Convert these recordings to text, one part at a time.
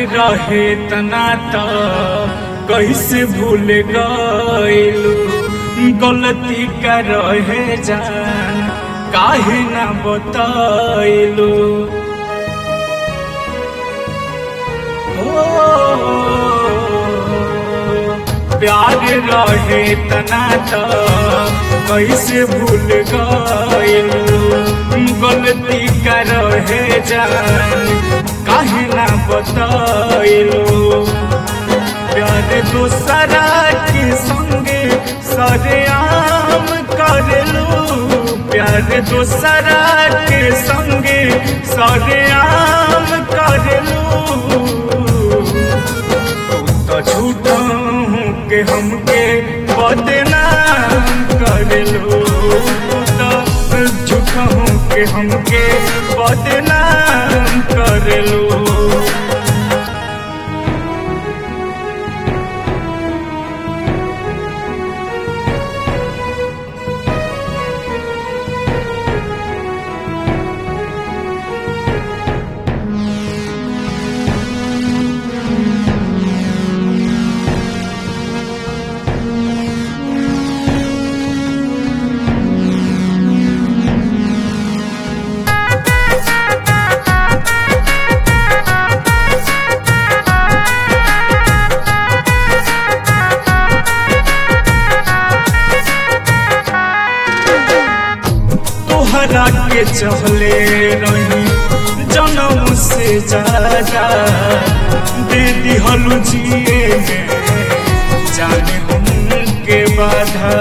रहे तना त कैसे भूल गइलू गलती का रहे जान काहे ना बताइलू प्यार रहे तना त कैसे भूल गइलू गलती का रहे जान काहे ना बताइलू प्यार दूसरा के संगे सरेआम करलू प्यार दूसरा के संगे सरेआम करलू तो झूठा हूँ के हमके बदनाम करलू तो झूठा हूँ के हमके बदनाम करलू तोहरा के चहले रही जन्म से ज्यादा दे दिहलू जिए में जाने हम के बाधा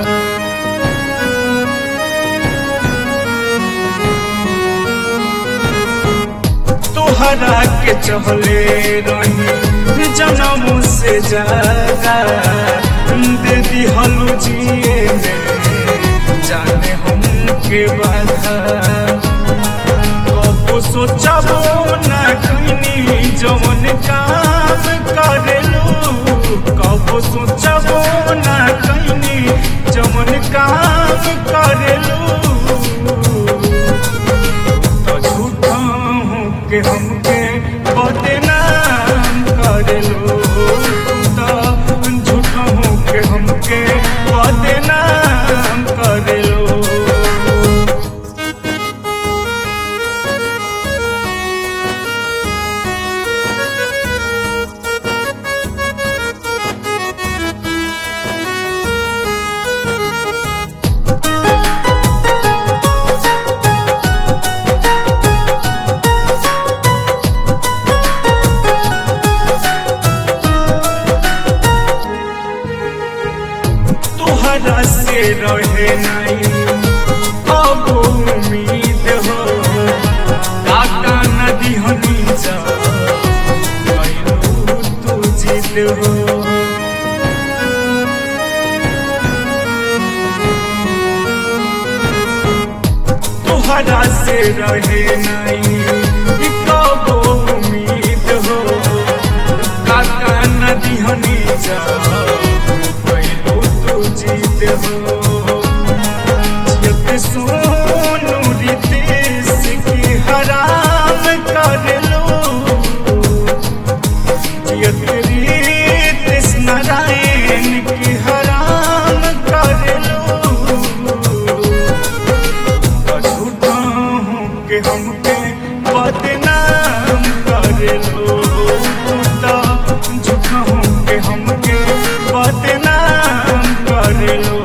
तोहरा के चहले रही जन्म से ज्यादा दे दिहलू जिए में जाने हम के बाधा कब सोचबो ना कहीं जवन काम करेलू कब सोचबो ना कहीं जवन काम करेलू तो झूठा हूँ के हमके बदनाम करेलू तो झूठा हूँ के हमके बदनाम करेलू तोहरा से रहे नहीं अब उम्मीद हो काका नदी हनी जा कैलू तू जीत हो तोहरा से रहे नहीं कब उम्मीद हो काका नदी हनी जा कैलू तू जीत हो जियत सोनू रितेश की हराम कर लो जियत रितेश नारायण की हराम कर लो तो झूठा हूँ के हमके बदनाम कर लो तो झूठा हूँ के हमके बदनाम कर लो